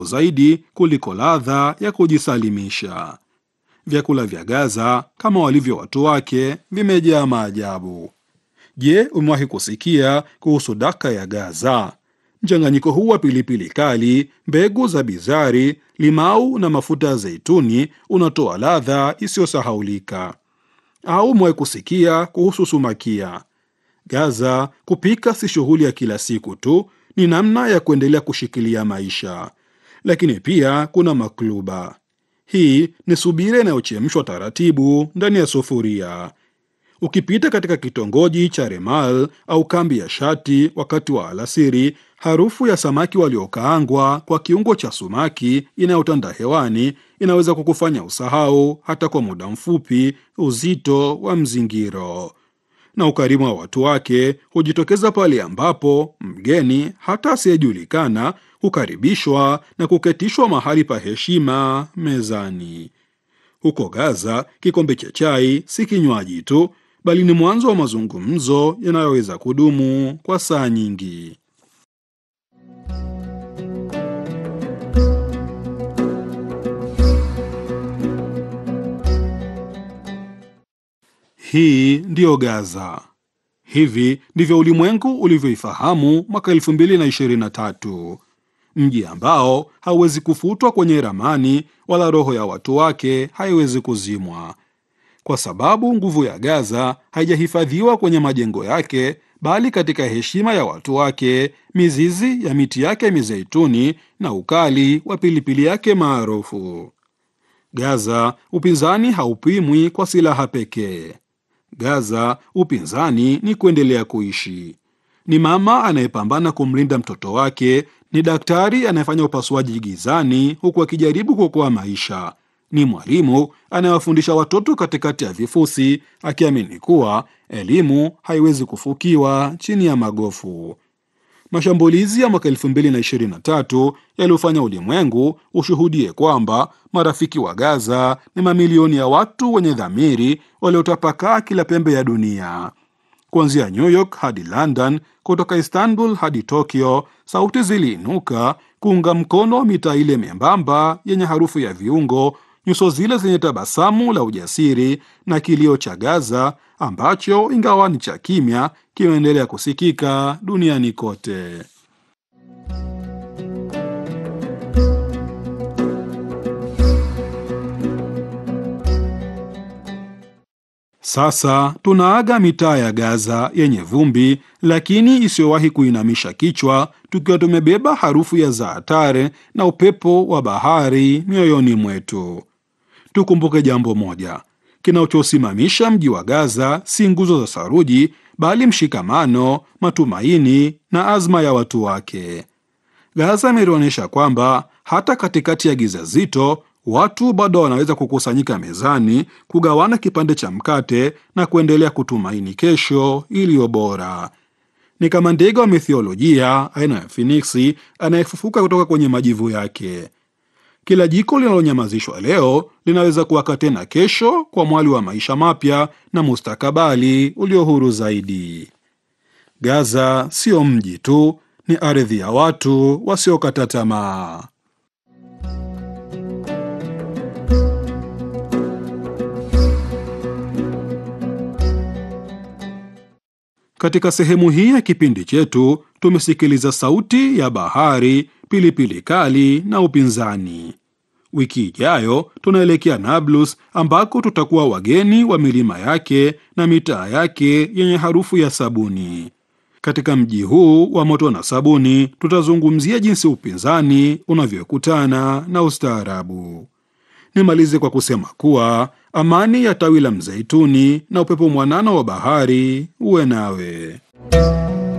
zaidi kuliko ladha ya kujisalimisha. Vyakula vya Gaza kama walivyo watu wake vimejaa maajabu. Je, umewahi kusikia kuhusu daka ya Gaza? Mchanganyiko huu wa pilipili kali, mbegu za bizari, limau na mafuta ya zeituni unatoa ladha isiyosahaulika. Au umewahi kusikia kuhusu sumakia? Gaza, kupika si shughuli ya kila siku tu, ni namna ya kuendelea kushikilia maisha. Lakini pia kuna makluba. Hii ni subira inayochemshwa taratibu ndani ya sufuria. Ukipita katika kitongoji cha Remal au kambi ya Shati wakati wa alasiri, harufu ya samaki waliokaangwa kwa kiungo cha sumaki inayotanda hewani inaweza kukufanya usahau hata kwa muda mfupi uzito wa mzingiro. Na ukarimu wa watu wake hujitokeza pale ambapo mgeni hata asiyejulikana hukaribishwa na kuketishwa mahali pa heshima mezani. Huko Gaza, kikombe cha chai si kinywaji tu, bali ni mwanzo wa mazungumzo yanayoweza kudumu kwa saa nyingi. Hii ndiyo Gaza. Hivi ndivyo ulimwengu ulivyoifahamu mwaka 2023, mji ambao hauwezi kufutwa kwenye ramani wala roho ya watu wake haiwezi kuzimwa, kwa sababu nguvu ya Gaza haijahifadhiwa kwenye majengo yake, bali katika heshima ya watu wake, mizizi ya miti yake mizeituni na ukali wa pilipili yake maarufu. Gaza, upinzani haupimwi kwa silaha pekee. Gaza, upinzani ni kuendelea kuishi. Ni mama anayepambana kumlinda mtoto wake, ni daktari anayefanya upasuaji gizani huku akijaribu kuokoa maisha, ni mwalimu anayewafundisha watoto katikati ya vifusi, akiamini kuwa elimu haiwezi kufukiwa chini ya magofu. Mashambulizi ya mwaka 2023 yaliyofanya ulimwengu ushuhudie kwamba marafiki wa Gaza ni mamilioni ya watu wenye dhamiri waliotapakaa kila pembe ya dunia. Kuanzia New York hadi London, kutoka Istanbul hadi Tokyo, sauti ziliinuka kuunga mkono mitaa ile membamba yenye harufu ya viungo, nyuso zile zenye tabasamu la ujasiri na kilio cha Gaza ambacho ingawa ni cha kimya kimeendelea kusikika duniani kote. Sasa tunaaga mitaa ya Gaza yenye vumbi lakini isiyowahi kuinamisha kichwa, tukiwa tumebeba harufu ya zaatare na upepo wa bahari mioyoni mwetu. Tukumbuke jambo moja: kinachosimamisha mji wa Gaza si nguzo za saruji, bali mshikamano, matumaini na azma ya watu wake. Gaza imetuonyesha kwamba hata katikati ya giza zito watu bado wanaweza kukusanyika mezani, kugawana kipande cha mkate na kuendelea kutumaini kesho iliyo bora. Ni kama ndege wa mithiolojia aina ya finiksi anayefufuka kutoka kwenye majivu yake. Kila jiko linalonyamazishwa leo linaweza kuwaka tena kesho kwa mwali wa maisha mapya na mustakabali ulio huru zaidi. Gaza sio mji tu, ni ardhi ya watu wasiokata tamaa. Katika sehemu hii ya kipindi chetu tumesikiliza sauti ya bahari, pilipili kali na upinzani. Wiki ijayo tunaelekea Nablus ambako tutakuwa wageni wa milima yake na mitaa yake yenye harufu ya sabuni. Katika mji huu wa moto na sabuni, tutazungumzia jinsi upinzani unavyokutana na ustaarabu. Nimalize kwa kusema kuwa amani ya tawi la mzeituni na upepo mwanana wa bahari uwe nawe.